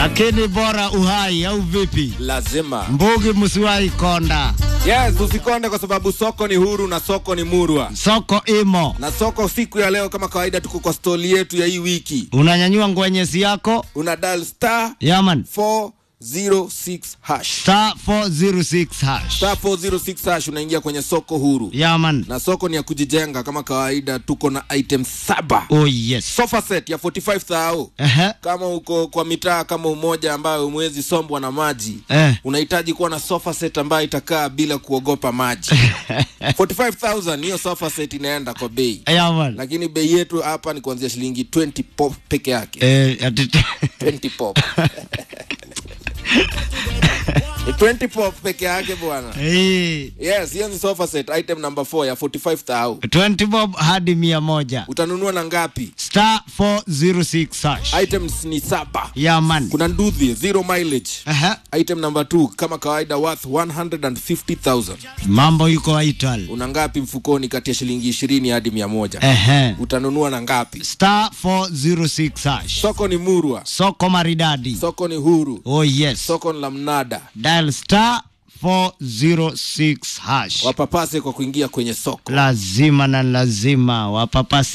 lakini bora uhai au vipi? lazima Mbugi msiwahi konda, yes usikonde kwa sababu soko ni huru na soko ni murwa soko imo, na soko siku ya leo kama kawaida tuko kwa stoli yetu ya hii wiki unanyanyua ngwenyesi yako una dial star yaman 406 hash star 406 hash star 406 hash unaingia kwenye soko huru yaman. na soko ni ya kujijenga kama kawaida tuko na item saba Oh yes. sofa set ya 45 thao Ehe. kama uko kwa mitaa kama umoja ambayo umwezi sombwa na maji Eh. unahitaji kuwa na sofa set ambayo itakaa bila kuogopa maji 45000 hiyo sofa set inaenda kwa bei Yaman. lakini bei yetu hapa ni kuanzia shilingi 20 pop peke yake Eh, ati 20 pop ni 20 pop peke yake bwana Eh, yes hiyo ni sofa set item number 4 ya 45000 20 bob hadi mia moja utanunua na ngapi star 406 hash items ni saba yaman. kuna nduthi zero mileage Aha. item number 2 kama kawaida worth 150000 Mambo yuko Ital. una ngapi mfukoni kati ya shilingi 20 hadi 100 Ehe. utanunua na ngapi Star 406 hash. soko ni murwa Soko maridadi. soko ni huru Oh yes. soko ni la mnada Dial star 406 hash. wapapase kwa kuingia kwenye soko Lazima na lazima wapapasi